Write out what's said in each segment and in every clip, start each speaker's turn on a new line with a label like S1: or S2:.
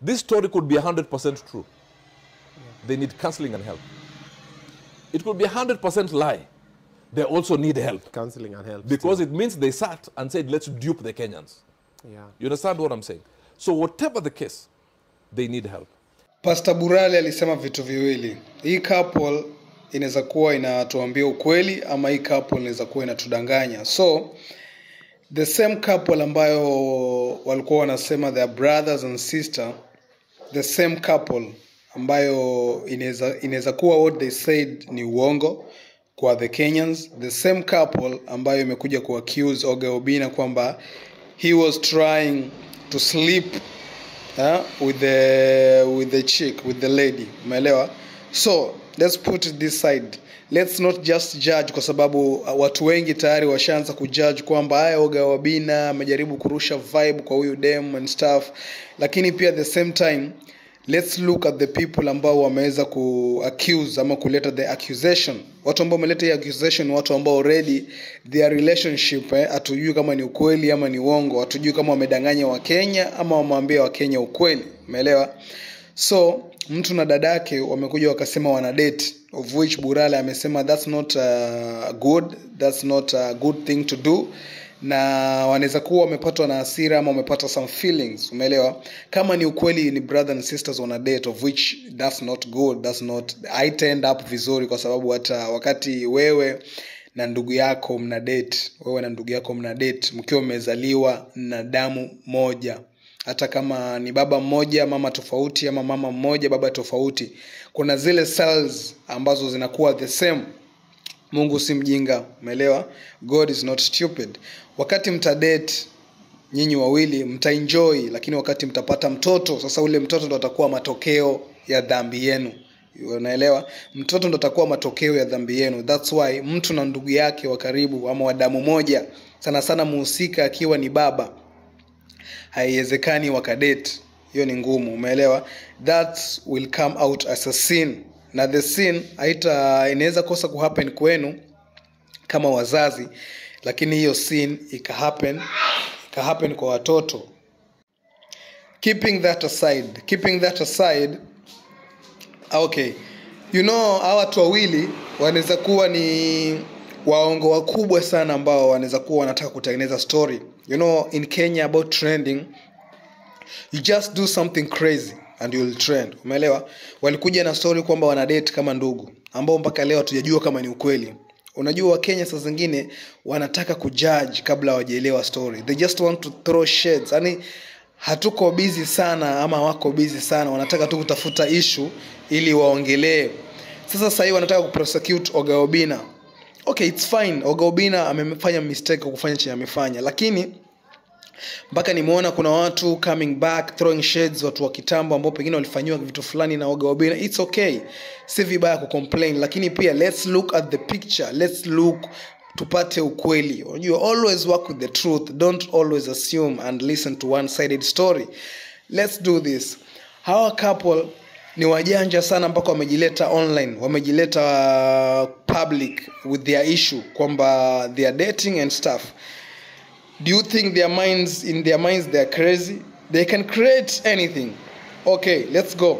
S1: This story could be 100% true. They need counseling and help. It could be 100% lie. They also need help
S2: Counseling and help.
S1: because it means they sat and said, let's dupe the Kenyans.
S2: still. yeah.
S1: You understand what I'm saying? So, whatever the case, they need help.
S3: Pastor Burali alisema vitu viwili. Hii couple inaweza kuwa inatuambia ukweli ama hii couple inaweza kuwa inatudanganya. So the same couple ambayo walikuwa wanasema they are brothers and sister, the same couple ambayo inaweza inaweza kuwa what they said ni uongo kwa the Kenyans, the same couple ambayo imekuja ku accuse Oga Obina kwamba he was trying to sleep uh, with the with the chick with the lady umeelewa so let's put it this side let's not just judge kwa sababu uh, watu wengi tayari washaanza kujudge kwamba haya oga wabina amejaribu kurusha vibe kwa huyu dem and stuff lakini pia at the same time let's look at the people ambao wameweza ku accuse ama kuleta the accusation watu ambao wameleta hii accusation ni watu ambao already their relationship eh, hatujui kama ni ukweli ama ni uongo hatujui kama wamedanganya wakenya ama wamewambia wakenya ukweli umeelewa so mtu na dadake wamekuja wakasema wana date of which burale amesema that's not uh, good that's not a good thing to do na wanaweza kuwa wamepatwa na hasira ama wamepata some feelings umeelewa kama ni ukweli ni brother and sisters on a date of which that's not good that's not haitaend up vizuri kwa sababu hata wakati wewe na ndugu yako mna date wewe na ndugu yako mna date mkiwa mmezaliwa na damu moja hata kama ni baba mmoja mama tofauti ama mama mmoja baba tofauti kuna zile cells ambazo zinakuwa the same mungu si mjinga umeelewa god is not stupid wakati mtadate nyinyi wawili mtaenjoy lakini wakati mtapata mtoto sasa ule mtoto ndo atakuwa matokeo ya dhambi yenu unaelewa mtoto ndo atakuwa matokeo ya dhambi yenu thats why mtu na ndugu yake wa karibu ama wa damu moja sana sana muhusika akiwa ni baba haiwezekani wakadate hiyo ni ngumu umeelewa that will come out as a sin na the sin haita inaweza kosa kuhappen kwenu kama wazazi lakini hiyo sin ikahappen ikahappen kwa watoto keeping that aside keeping that aside okay you know hawa watu wawili wanaweza kuwa ni waongo wakubwa sana ambao wanaweza kuwa wanataka kutengeneza story you know in kenya about trending you just do something crazy and you'll trend umeelewa walikuja na story kwamba wana date kama ndugu ambao mpaka leo hatujajua kama ni ukweli unajua wakenya saa zingine wanataka kujudge kabla hawajaelewa story they just want to throw shades yani hatuko busy sana ama wako busy sana wanataka tu kutafuta ishu ili waongelee sasa sahii wanataka kuprosecute ogaobina okay its fine ogaobina amefanya mistake kwa kufanya chenye amefanya lakini mpaka nimeona kuna watu coming back throwing shades watu wa kitambo ambao pengine walifanyiwa vitu fulani na oga obina its okay si vibaya kucomplain lakini pia let's look at the picture let's look tupate ukweli unajua always work with the truth don't always assume and listen to one sided story let's do this hawa couple ni wajanja sana mpaka wamejileta online wamejileta uh, public with their issue kwamba they are dating and stuff do you think their minds in their minds they are crazy they can create anything okay let's go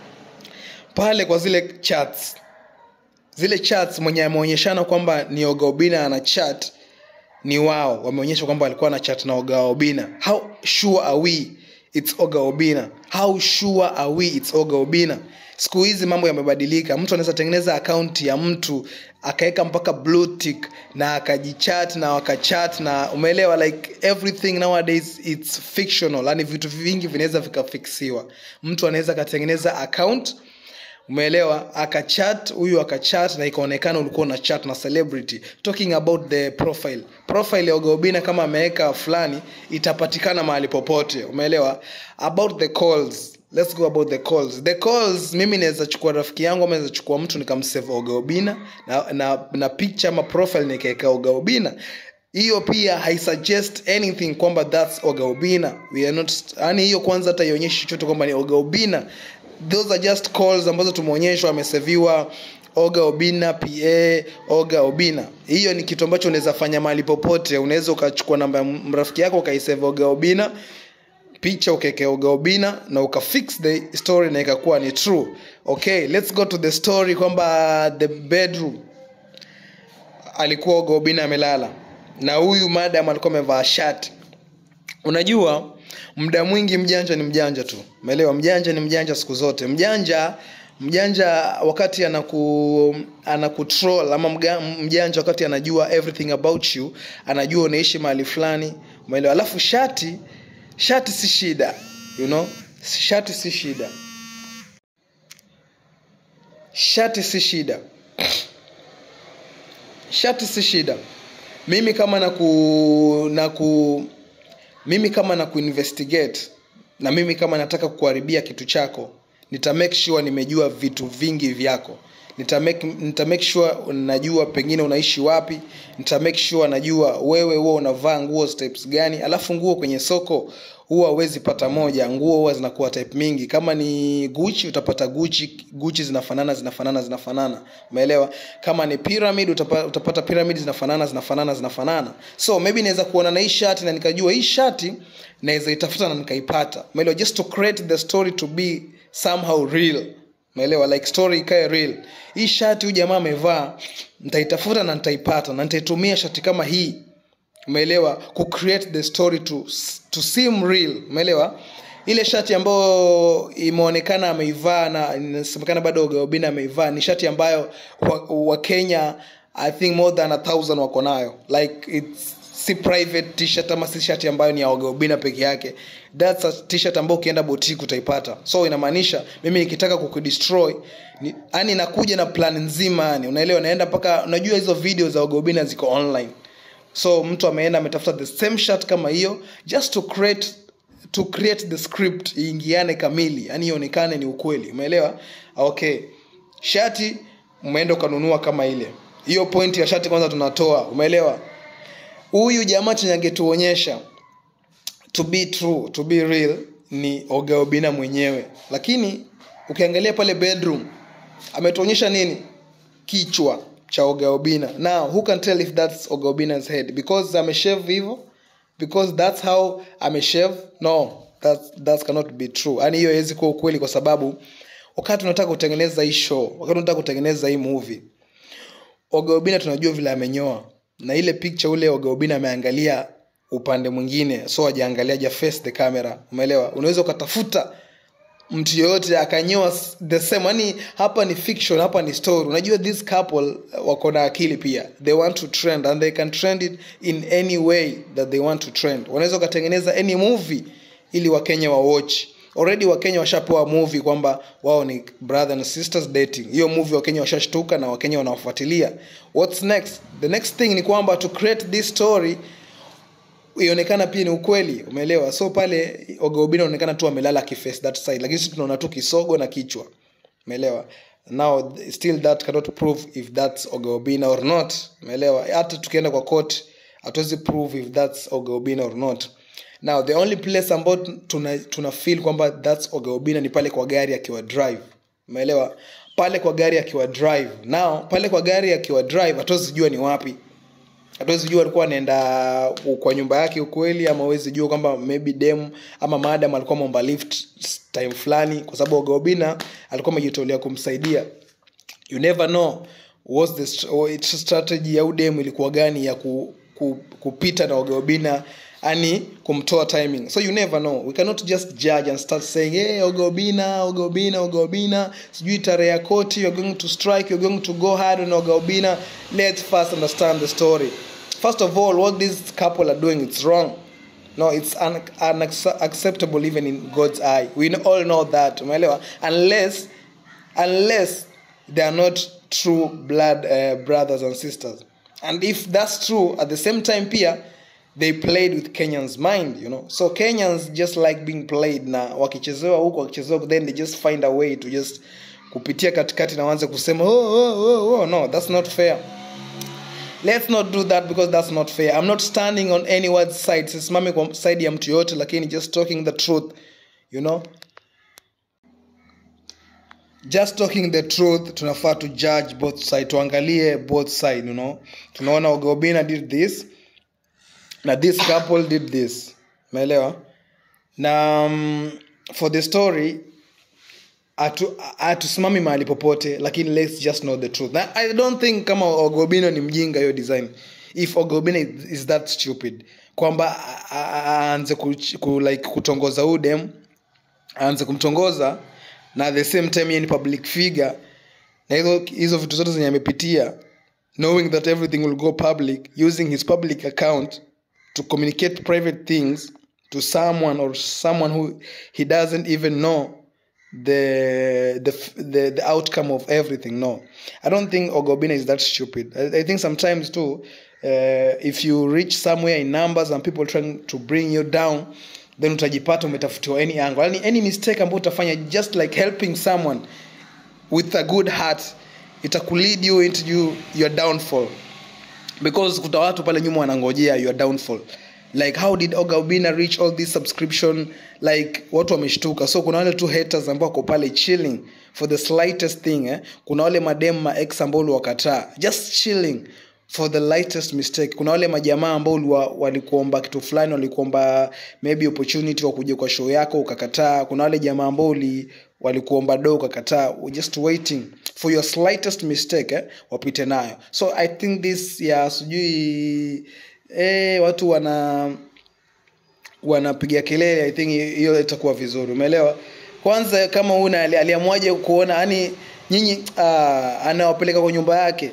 S3: pale kwa zile chats zile chats mwenye ameonyeshana kwamba ni ogaobina ana chat ni wao wameonyesha kwamba alikuwa na chat na ogaobina how sure are we its ogaobina how sure are we its ogaobina siku hizi mambo yamebadilika mtu anaweza tengeneza akaunti ya mtu akaweka mpaka blue tick na akajichat na wakachat na umeelewa like everything nowadays its fictional yani vitu vingi vinaweza vikafiksiwa mtu anaweza akatengeneza account umeelewa akachat huyu akachat na ikaonekana ulikuwa na chat na celebrity talking about the profile profile ya ogaobina kama ameweka fulani itapatikana mahali popote umeelewa about the calls let's go about the calls the calls mimi naweza chukua rafiki yangu ama naweza chukua mtu nikamsave ogaobina na, na, na picture ama profile nikaeka ogaobina hiyo pia haisuggest anything kwamba thats ogaobina we are not yani hiyo kwanza hata ionyeshi chochote kwamba ni ogaobina those are just calls ambazo tumeonyeshwa ameseviwa oga obina pa oga obina hiyo ni kitu ambacho unaweza fanya mahali popote unaweza ukachukua namba ya rafiki yako ukaisave oga obina picha ukawekea Ogaobina na ukafix the story na ikakuwa ni true okay let's go to the story kwamba the bedroom alikuwa Ogaobina amelala na huyu madam alikuwa amevaa shati unajua muda mwingi mjanja ni mjanja tu umeelewa mjanja ni mjanja siku zote mjanja mjanja wakati anaku anakutroll ama mga, mjanja wakati anajua everything about you anajua unaishi mahali fulani umeelewa alafu shati shati si shida you know shati si shida shati si shida shati si shida mimi kama na ku, na ku mimi kama na kuinvestigate na mimi kama nataka kuharibia kitu chako nita make sure nimejua vitu vingi vyako nita make, nita make sure najua pengine unaishi wapi nita make sure najua wewe huwa unavaa nguo types gani alafu nguo kwenye soko huwa huwezi pata moja nguo huwa zinakuwa type mingi kama ni guchi utapata guchi guchi zinafanana zinafanana zinafanana umeelewa kama ni pyramid utapata, utapata pyramid zinafanana zinafanana zinafanana so maybe naweza kuona na hii shati na nikajua hii shati naweza itafuta na nikaipata umeelewa just to create the story to be somehow real umeelewa like story ikae real hii shati huyu jamaa amevaa nitaitafuta na nitaipata na nitaitumia shati kama hii umeelewa ku create the story to, to seem real umeelewa ile shati ambayo imeonekana ameivaa na inasemekana bado Ogaobina ameivaa ni shati ambayo wakenya wa i think more than a thousand wako nayo like it's si private t-shirt ama si shati ambayo ni ya Ogaobina peke yake that's a t-shirt ambayo ukienda boutique utaipata so inamaanisha mimi nikitaka kukudestroy ni, yani nakuja na plan nzima yani unaelewa naenda mpaka unajua hizo video za Ogaobina ziko online so mtu ameenda ametafuta the same shirt kama hiyo just to create to create the script iingiane kamili yani ionekane ni ukweli umeelewa okay shati umeenda ukanunua kama ile hiyo point ya shati kwanza tunatoa umeelewa huyu jamaa chenye angetuonyesha to be true to be real ni ogaobina mwenyewe lakini ukiangalia pale bedroom ametuonyesha nini kichwa cha ogaobina now who can tell if that's ogaobina's head because ameshave hivyo because that's how ameshave no that, that cannot be true yani hiyo haiwezi kuwa ukweli kwa sababu wakati unataka kutengeneza hii show wakati unataka kutengeneza hii movie ogaobina tunajua vile amenyoa na ile picture ule ogaobina ameangalia upande mwingine so ajaangalia ja face the camera umeelewa unaweza ukatafuta mtu yoyote akanyoa the same yani hapa ni fiction hapa ni story unajua this couple wako na akili pia they want to trend and they can trend it in any way that they want to trend wanaweza wakatengeneza any movie ili wakenya wa watch already wakenya washapewa movie kwamba wao ni brother and sisters dating hiyo movie wakenya washashtuka na wakenya wanaofuatilia what's next the next thing ni kwamba to create this story ionekana pia ni ukweli umeelewa so pale ogaobina anaonekana tu amelala kiface that side lakini sisi tunaona tu kisogo na kichwa umeelewa now still that cannot prove if that's ogaobina or not umeelewa hata tukienda kwa court hatuwezi prove if that's ogaobina or not now the only place ambayo tuna, tuna feel kwamba thats ogaobina ni pale kwa gari akiwa drive umeelewa pale kwa gari akiwa drive now pale kwa gari akiwa drive hatuwezi jua ni wapi hatuwezi jua alikuwa anaenda kwa nyumba yake ukweli ama huwezi jua kwamba maybe dem ama madam alikuwa momba lift time fulani kwa sababu ogaobina alikuwa amejitolea kumsaidia you never know was the strategy ya udem ilikuwa gani ya ku, ku, kupita na ogaobina ani kumtoa timing so you never know we cannot just judge and start saying hey, ogaobina ogaobina ogaobina sijui tarehe ya koti you're going to strike you're going to go hard on ogaobina let's first understand the story first of all what this couple are doing it's wrong no it's un unacceptable even in god's eye we all know that umeelewa unless unless they are not true blood uh, brothers and sisters and if that's true at the same time pia they played with kenyans mind you know so kenyans just like being played na wakichezewa huko wakichezewa then they just find a way to just kupitia katikati na waanze kusema oh, oh, oh, oh. no that's not fair let's not do that because that's not fair i'm not standing on anyone's side sisimami kwa side ya mtu yoyote lakini just talking the truth you know just talking the truth tunafaa to judge both side tuangalie both side you know tunaona ogobina did this na this couple did this umeelewa na um, for the story hatu- hatusimami mahali popote lakini let's just know the truth na i don't think kama ogobino ni mjinga hiyo design if ogobino is, is that stupid kwamba a- a- a- aanze ku, ku, like kutongoza udem aanze kumtongoza na at the same time yeye ni public figure na hizo hizo vitu zote zenye amepitia knowing that everything will go public using his public account to communicate private things to someone or someone who he doesn't even know the the the, the outcome of everything no i don't think ogobina is that stupid i, I think sometimes too uh, if you reach somewhere in numbers and people trying to bring you down then utajipata umetafutiwa any angle yani any mistake ambayo utafanya just like helping someone with a good heart itakulead you into you, your downfall because kuta watu pale nyuma wanangojea your downfall like how did oga obina reach all this subscription like watu wameshtuka so kuna wale tu haters ambao wako pale chilling for the slightest thing eh? kuna wale madem ma ex ambao uliwakataa just chilling for the lightest mistake kuna wale majamaa ambao uliwa- walikuomba kitu fulani walikuomba maybe opportunity wa kuja kwa show yako ukakataa kuna wale jamaa ambao uli walikuomba do ukakataa We're just waiting for your slightest mistake eh, wapite nayo so i think this ya sijui eh, watu wana wanapiga kelele i think hiyo itakuwa vizuri umeelewa kwanza kama una ali- aliamwaje kuona yani nyinyi ah, anawapeleka kwa nyumba yake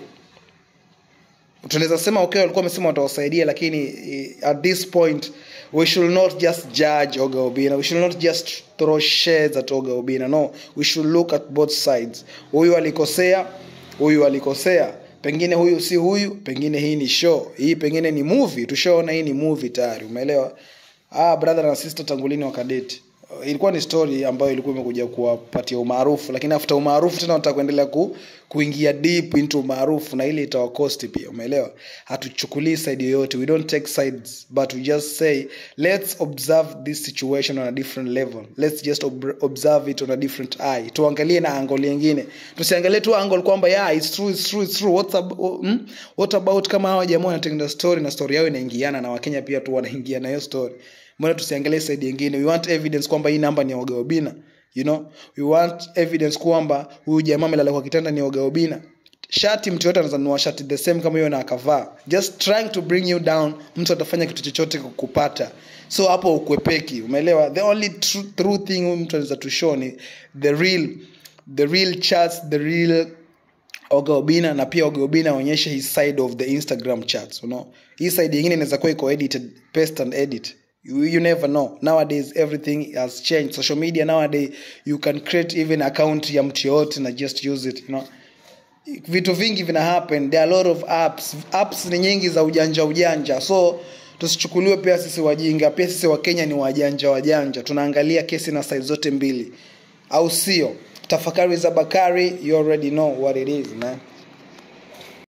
S3: tunaweza sema okay walikuwa wamesema watawasaidia lakini eh, at this point we should not just judge oga obina we should not just throw shades at oga obina no we should look at both sides huyu alikosea huyu alikosea pengine huyu si huyu pengine hii ni show hii pengine ni movie tushaona hii ni movie tayari umeelewa ah brother na sister tangulini wakadeti ilikuwa ni story ambayo ilikuwa imekuja kuwapatia umaarufu lakini after umaarufu tena wanataka kuendelea ku, kuingia deep into umaarufu na ile itawakosti pia umeelewa hatuchukulii side yoyote we don't take sides but we just say let's observe this situation on a different level let's just ob observe it on a different eye tuangalie na angle nyingine tusiangalie tu angle kwamba yeah it's true it's true it's true what's ab hmm? what about kama hawa jamaa wanatengeneza story na story yao inaingiana na wakenya pia tu wanaingia na hiyo story mbona tusiangalie side nyingine we want evidence kwamba hii namba ni ya Ogaobina you know we want evidence kwamba huyu jamaa amelala kwa kitanda ni Ogaobina shati mtu yote anaweza nunua shati the same kama hiyo na akavaa just trying to bring you down mtu atafanya kitu chochote kukupata so hapo ukwepeki umeelewa the only true, true thing huyu mtu anaweza to show ni the real the real charts the real Oga Obina na pia Oga Obina aonyeshe his side of the Instagram chats you know hii side nyingine inaweza kuwa iko edited paste and edit you, you never know nowadays everything has changed social media nowadays you can create even account ya mtu yoyote na just use it you know vitu vingi vina happen there are a lot of apps apps ni nyingi za ujanja ujanja so tusichukuliwe pia sisi wajinga pia sisi wakenya ni wajanja wajanja tunaangalia kesi na side zote mbili au sio tafakari za bakari you already know what it is man